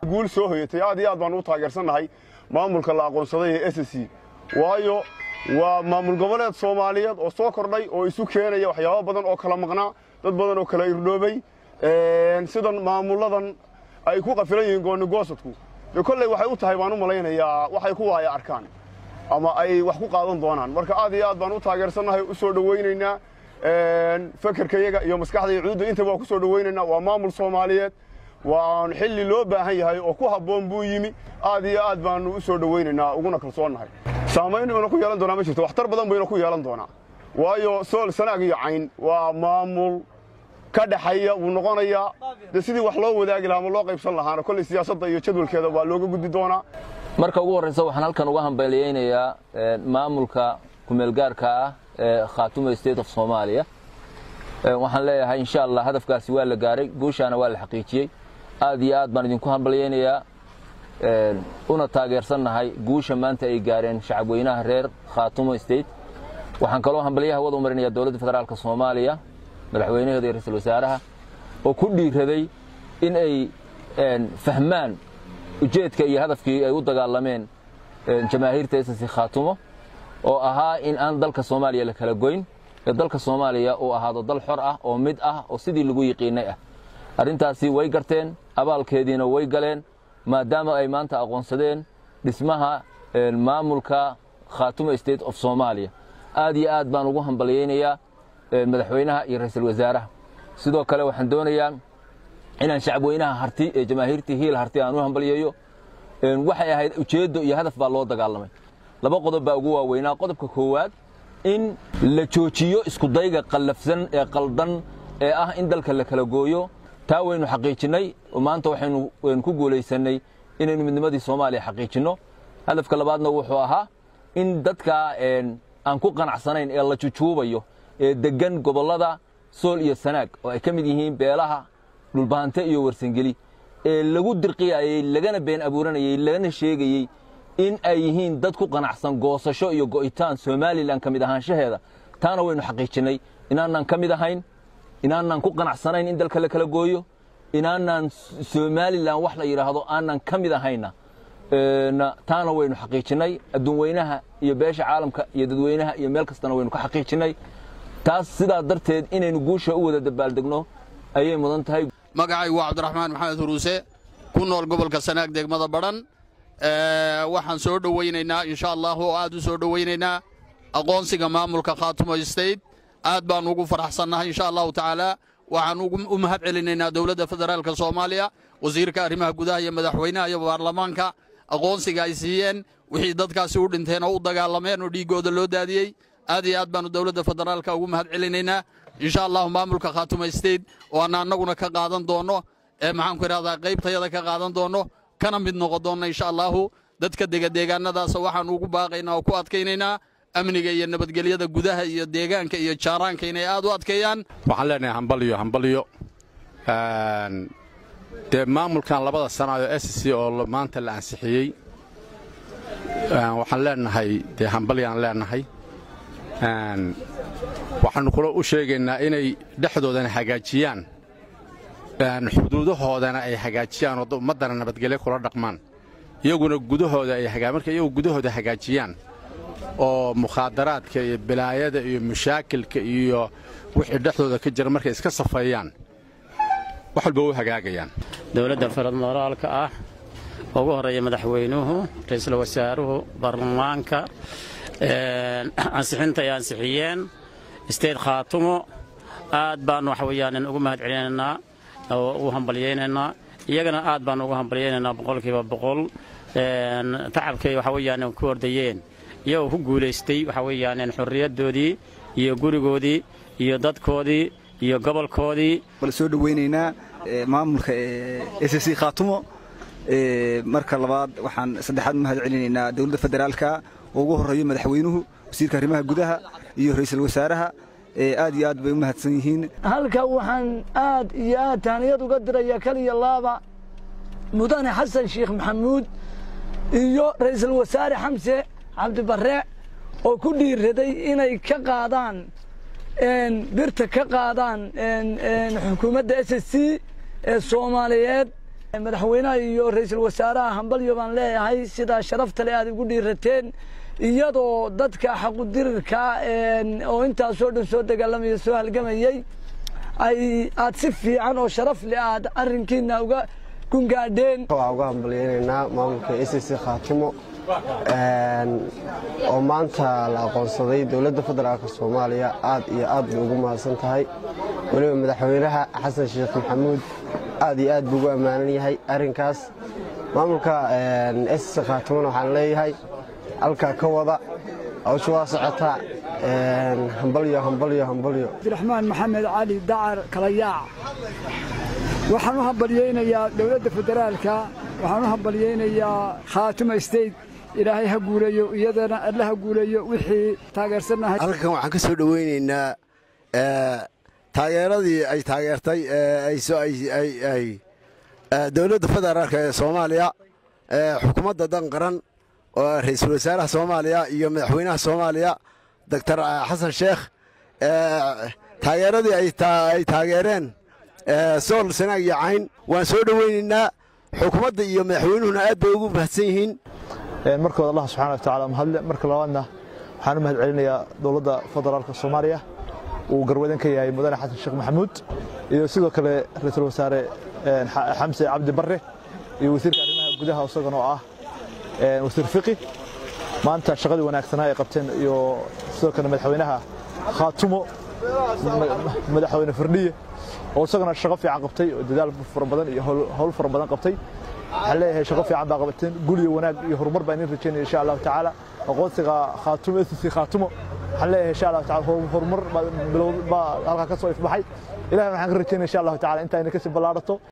guul soo hoyatay aad iyo aad baan u taageersannahay maamulka la aqoonsaday ee s c waayo waa maamul goboleed soomaaliyeed oo soo kordhay oo isu keenaya waxyaabo badan oo kala maqnaa dad badan oo kala irdhoobay sidan maamulladan ay ku qafilan yihiin goonigoosadku dee kolley waxay u tahay baan u malaynayaa waxay ku waaya arkaan ama ay wax ku qaadan doonaan marka aad iyo aad baan u taageersannahay u soo dhowaynaynaa fekerkayaga iyo maskaxda cuudda intaba waa ku soo dhowaynaynaa waa maamul soomaaliyeed waan xilli loo baahan yahay oo ku habboon buu yimi aad iyo aad baannu u soo dhowaynaynaa uguna kalsoonnahay saamayn ina ku yeelan doonaa ma jirto waxtar badan buu ina ku yeelan doonaa waayo sool sanaag iyo cayn waa maamul ka dhexeeya wuu noqonayaa dee sidii wax loo wadaagi lahaa ama loo qaybsan lahaana kolley siyaasadda iyo jadwalkeeda waa looga gudbi doonaa marka ugu horraysa waxaan halkan uga hambaliyeynayaa maamulka kumeelgaarka ah ee khaatuma state of soomaaliya waxaan leeyahay insha allah hadafkaasi waa la gaaray guushaana waa la xaqiijiyey aad iyo aad baan idinku hambalyeynayaa una taageersannahay guusha maanta ay gaareen shacabweynaha reer khaatuma state waxaan kaloo hambalyaha wada u marinayaa dowladda federaalka soomaaliya madaxweynaheeda iyo ra-iisul wasaaraha oo ku dhiiraday in ay fahmaan ujeedka iyo hadafkii ay u dagaalameen jamaahiirta ss khaatumo oo ahaa in aan dalka soomaaliya la kala goyn ee dalka soomaaliya uu ahaado dal xor ah oo mid ah oo sidii lagu yiqiinay ah arrintaasi way garteen abaalkeediina way galeen maadaama ay maanta aqoonsadeen dhismaha maamulka khaatuma state of soomaaliya aad iyo aad baan ugu hambalyeynayaa madaxweynaha iyo ra-iisul wasaaraha sidoo kale waxaan doonayaa inaan shacabweynaha harti ee jamaahiirtii hiil harti aan u hambalyeeyo waxay ahayd ujeeddo iyo hadaf baa loo dagaalamay laba qodob baa ugu waaweynaa qodobka koowaad in la joojiyo iskudayga qallafsan ee qaldan ee ah in dalka la kala gooyo taa waynu xaqiijinnay maanta waxaynu ku guulaysannay inaynu midnimadii soomaaliya xaqiijinno hadafka labaadna wuxuu ahaa in dadka aan ku qanacsanayn ee la jujuubayo ee deggan gobollada sool iyo sanaag oo ay ka mid yihiin beelaha dhulbaante iyo warsangeli ee lagu dirqiyayey lagana been abuuranayey lagana sheegayey in ay yihiin dad ku qanacsan goosasho iyo go'itaan somalilan ka mid ahaanshaheeda taana waynu xaqiijinnay inaanaan ka mid ahayn inaanaan ku qanacsanayn in dalka la kala gooyo inaanaan somalilan wax la yidhaahdo aanan ka mid ahayna taana waynu xaqiijinnay adduun weynaha iyo beesha caalamka iyo dadweynaha iyo meel kastana waynu ka xaqiijinnay taas sidaa darteed inaynu guusha u wada dabaaldegno ayay mudan tahay magacaygu waa cabdiraxmaan maxamed huruuse ku nool gobolka sanaag degmada badhan waxaan soo dhowaynaynaa insha allahu oo aad u soo dhowaynaynaa aqoonsiga maamulka khaatumo state aad baan ugu faraxsannahay insha allahu tacaala waxaan u mahad celinaynaa dowladda federaalka soomaaliya wasiirka arrimaha gudaha iyo madaxweynaha iyo baarlamaanka aqoonsiga ay siiyeen wixii dadkaasi u dhinteen oo u dagaalameen oo dhiiggooda loo daadiyey aad iyo aad baannu dowladda federaalka ugu mahad celinaynaa insha allahu maamulka khaatuma state oo aan annaguna ka qaadan doonno ee maxaanku idhahdaa qaybtayada ka qaadan doonno kana mid noqon doonna insha allahu dadka degadeegaannadaasa waxaannu ugu baaqaynaa oo ku adkaynaynaa amniga iyo nabadgelyada gudaha iyo deegaanka iyo jaaraanka inay aad u adkeeyaan waxaan leenahay hambalyo hambalyo dee maamulkan labada sannaadoo s c oo maanta la ansixiyey waxaan leenahay dee hambalyaan leenahay waxaannu kula u sheegaynaa inay dhexdoodana hagaajiyaan xuduudahoodana ay hagaajiyaan oo ummaddana nabadgelyo kula dhaqmaan iyaguna gudahooda ay marka iyagu gudahooda hagaajiyaan oo mukhaadaraadka iyo bilaayada iyo mashaakilka iyo wixii dhexdooda ka jira markay iska safeeyaan wax walba u hagaagayaan dowladda federaalka ah ugu horreeya madaxweynuhu ra'iisul wasaaruhu baarlamaanka ansixinta ay ansixiyeen state khaatumo aad baan waxa weeyaan ugu mahad celinaynaa oo u hambalyaynaynaa iyagana aad baan ugu hambalyaynaynaa boqolkiiba boqol tacabkay waxa weeyaan ku ordayeen iyagoo ku guulaystay waxa weeyaan xorriyaddoodii iyo gurigoodii iyo dadkoodii iyo gobolkoodii bal soo dhowaynaynaa maamulka s c khaatumo marka labaad waxaan saddexaad u mahad celinaynaa dowladda federaalka oo ugu horreeyo madaxweynuhu wasiirka arrimaha gudaha iyo ra'iisul wasaaraha aad iyo aad bay u mahadsan yihiin halka waxaan aad iyo aad taaniyad uga dirayaa kaliya laaba mudane xasan sheekh maxamuud iyo ra'iisul wasaare xamse cabdibarre oo ku dhiiraday inay ka qaadaan birta ka qaadaan xukuumadda s s c ee soomaaliyeed madaxweynaha iyo ra'iisul wasaaraha hambalyo baan leeyahay sidaa sharafta le aad igu dhiirateen iyadoo dadka xaqudirirka oo intaasoo dhan soo dagaalamaya soo halgamayey ay aad si fiican oo sharaf leh aad arrinkiina uga gungaadheen waxaan uga hambalyaynaynaa maamulka s c khaatumo oo maanta la aqoonsaday dowladda federaalk soomaaliya aad iyo aad bay ugu mahadsan tahay weliba madaxweynaha xasan sheekh maxamuud aad iyo aad buu ugu ammaanan yahay arrinkaas maamulka s c khaatumona waxaan leeyahay halkaa ka wada hawsha waa socotaa hambalyo hambalyo hambalyo abdiraxmaan maxamed cali dacar kalayaac waxaan u hambalyaynayaa dowladda federaalka waxaan u hambalyaynayaa khaatuma state ilaahay ha guuleeyo iyadana alle ha guuleeyo wixii taageersannahay halkan waxaan ka soo dhowaynaynaa taageeradii ay taageertay dowladda federaalka ee soomaaliya xukuumadda dan qaran oo ra'iisul wasaaraha soomaaliya iyo madaxweynaha soomaaliya doctor xasan sheekh taageeradii ay taageereen sool sanaag iyo cayn waan soo dhowaynaynaa xukuumadda iyo madaxweynuhuna aad bay ugu mahadsan yihiin markooda allah subxana wa tacala mahadle marka labaadna waxaan u mahad celinayaa dowladda federaalka soomaaliya uu garwadan ka yahay mudane xasan sheekh maxamuud iyo sidoo kale ra-iisul wasaare xamse cabdi barre iyo wasiirka arrimaha gudaha isagan oo ah wasiir fiqi maanta shaqadii wanaagsanaa ay qabteen iyo sidoo kale madaxweynaha khaatumo madaxweyne firdhiye oo isagana shaqo fiican qabtay oo dadaal fara badan iyo howl fara badan qabtay waxaan leeyahay shaqo fiican baa qabateen gul iyo wanaag iyo horumar baan idin rajaynaya insha allahu tacaala aqoonsiga khaatumo s c khaatumo waxaan leeyahay insha allahu taala horumar baa halkaa ka soo ifbaxay ilahna waxaan ka rajaynaya insha allahu taala intaa ina kasii ballaarato